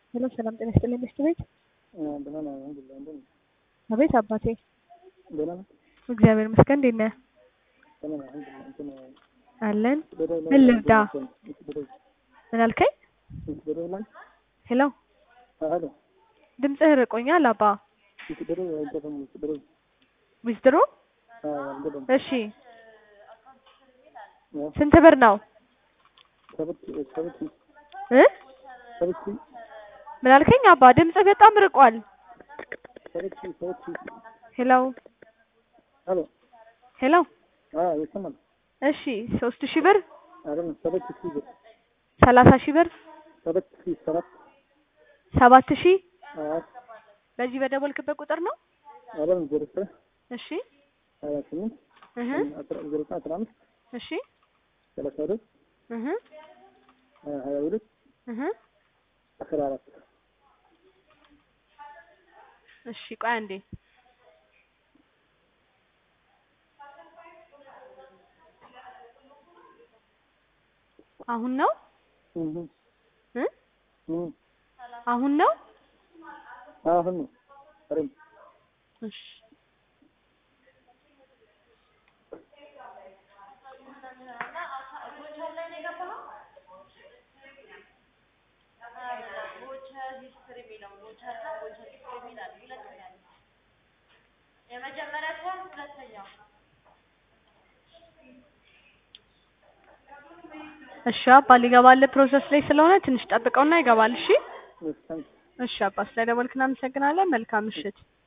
ሄሎ ሰላም ጤና ይስጥልኝ ሚስት ቤት ደህና ነህ? አልሐምዱሊላህ። እንደት ነህ? አቤት አባቴ ደህና ነህ? እግዚአብሔር ይመስገን እንዴት ነህ ደህና ነህ? አልሐምዱሊላህ። እንትን አለን በደው ላይ ምን ልርዳ በደው ምን አልከኝ በደው ላይ ሄሎ አሎ ድምፅህ ርቆኛል አባ በደው አይገባም። በደው ዊዝድሮ አልገባም። እሺ ስንት ብር ነው ሰበት ሰበት እ ሰበት ምን አልከኝ አባ ድምፅህ በጣም ርቋል ሰበት ሰበት ሄሎ አሎ ሄሎ አዎ ይሰማል። እሺ ሶስት ሺህ ብር አይደለም ሰበት ሺህ ብር ሰላሳ ሺህ ብር ሰበት ሺህ ሰባት ሰባት ሺህ አዎ በዚህ በደወልክበት ቁጥር ነው አይደለም ዜሮ ዘጠኝ እሺ ሀያ ስምንት እህ አስራ ዜሮ ዘጠኝ አስራ አምስት እሺ ሰላሳ ሁለት እህ ሀያ ሁለት እህ አስራ አራት እሺ ቆይ አንዴ አሁን ነው እህ እ እህ አሁን ነው አሁን ነው አረም እሺ እሺ አባ ሊገባልህ ፕሮሰስ ላይ ስለሆነ ትንሽ ጠብቀውና ይገባል። እሺ እሺ እሺ አባ ስለደወልክ እናመሰግናለን። መልካም ምሽት።